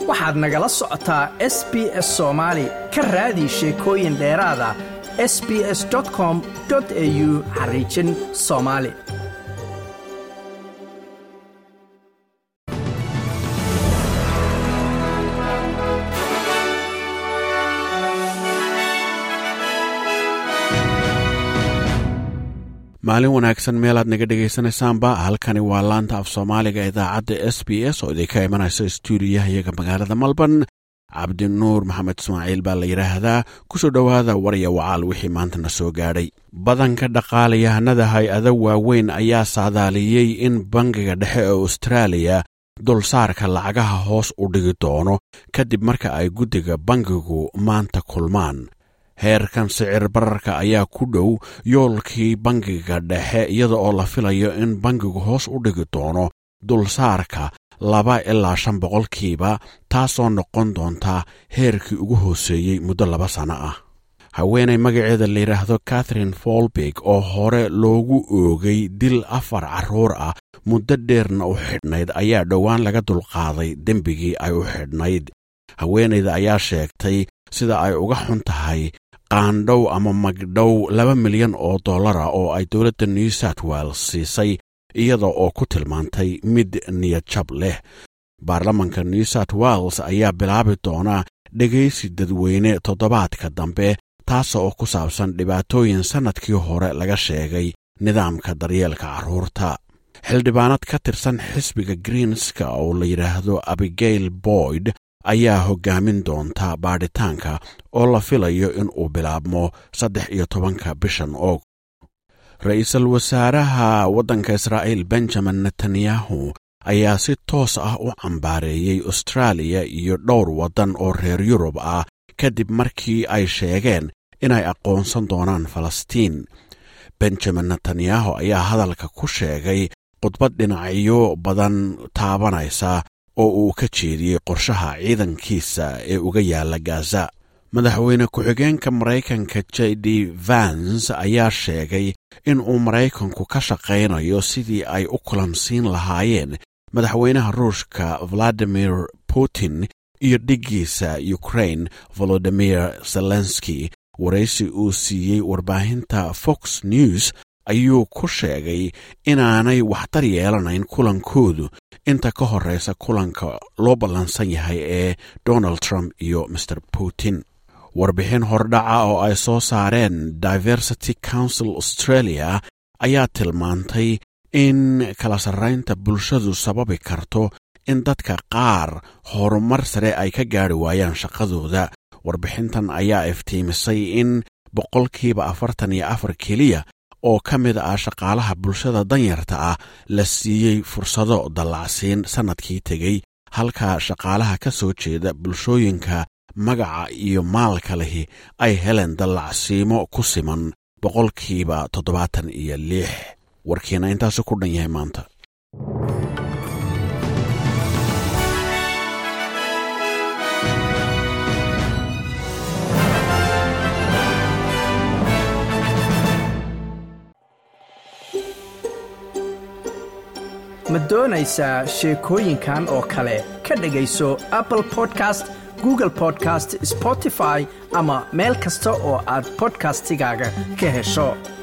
waxaad nagala socotaa s b s soomaali ka raadi sheekooyin dheeraada s b s com au xariijin soomaali maalin wanaagsan meelaad naga dhegaysanaysaanba halkani waa laanta af soomaaliga idaacadda s b s oo idinka imanaysa stuudiyaha iyaga magaalada melbourne cabdinuur maxamed ismaaciil baa la yidhaahdaa kusoo dhowaada warya wacaal wixii maantana soo gaadhay badanka dhaqaalayahanada hay-ado waaweyn ayaa saadaaliyey in bangiga dhexe ee austraaliya dulsaarka lacagaha hoos u dhigi doono kadib marka ay guddiga bangigu maanta kulmaan heerkan sicir bararka ayaa ku dhow yoolkii bangiga dhexe iyada oo la filayo in bangigu hoos u dhigi doono dulsaarka laba ilaa shan boqolkiiba taasoo noqon doonta heerkii ugu hooseeyey muddo laba sanno ah haweenay magaceeda la yidhaahdo catherine folbig oo hore loogu oogay dil afar carruur ah muddo dheerna u xidhnayd ayaa dhowaan laga dulqaaday dembigii ay u xidhnayd haweenayda ayaa sheegtay sida ay uga xun tahay qaandhow ama magdhow laba milyan oo dollara oo ay dowladda new south wales siisay iyada oo ku tilmaantay mid niyadjab leh baarlamanka new south wales ayaa bilaabi doona dhegaysi dadweyne toddobaadka dambe taas oo ku saabsan dhibaatooyin sannadkii hore laga sheegay nidaamka daryeelka carruurta xildhibaanad ka tirsan xisbiga greenska oo la yidhaahdo abigail boyd ayaa hoggaamin doonta baadhitaanka oo la filayo in uu bilaabmo saddex iyo tobanka bishan og ra-iisul wasaaraha waddanka israa'iil benjamin netanyahu ayaa si toos ah u cambaareeyey austraaliya iyo dhowr waddan oo reer yurub ah kadib markii ay sheegeen inay aqoonsan doonaan falastiin benjamin netanyahu ayaa hadalka ku sheegay khudbad dhinacyo badan taabanaysa oo uu ka jeediyey qorshaha ciidankiisa ee uga yaalla gaza madaxweyne ku-xigeenka maraykanka j d vans ayaa sheegay in uu maraykanku ka shaqaynayo sidii ay u kulansiin lahaayeen madaxweynaha ruushka valadimir putin iyo dhiggiisa ukrain volodimir zelenski waraysi uu siiyey warbaahinta fox news ayuu ku sheegay inaanay waxtar yeelanayn kulankoodu inta ka horreysa kulanka loo ballansan yahay ee donald trump iyo maer putin warbixin hordhaca oo ay soo saareen diversity council australia ayaa tilmaantay in kala sarraynta bulshadu sababi karto in dadka qaar horumar sare ay ka gaari waayaan shaqadooda warbixintan ayaa iftiimisay in boqolkiiba afartan iyo afar keliya oo ka mid ah shaqaalaha bulshada danyarta ah la siiyey fursado dallacsiin sannadkii tegey halka shaqaalaha ka soo jeeda bulshooyinka magaca iyo maalka lehi ay heleen dallacsiimo ku siman boqolkiiba toddobaatan iyo lix warkiina intaasi ku dhan yahay maanta ma doonaysaa sheekooyinkan oo kale ka dhegayso apple podcast google podcast spotify ama meel kasta oo aad bodkastigaaga ka hesho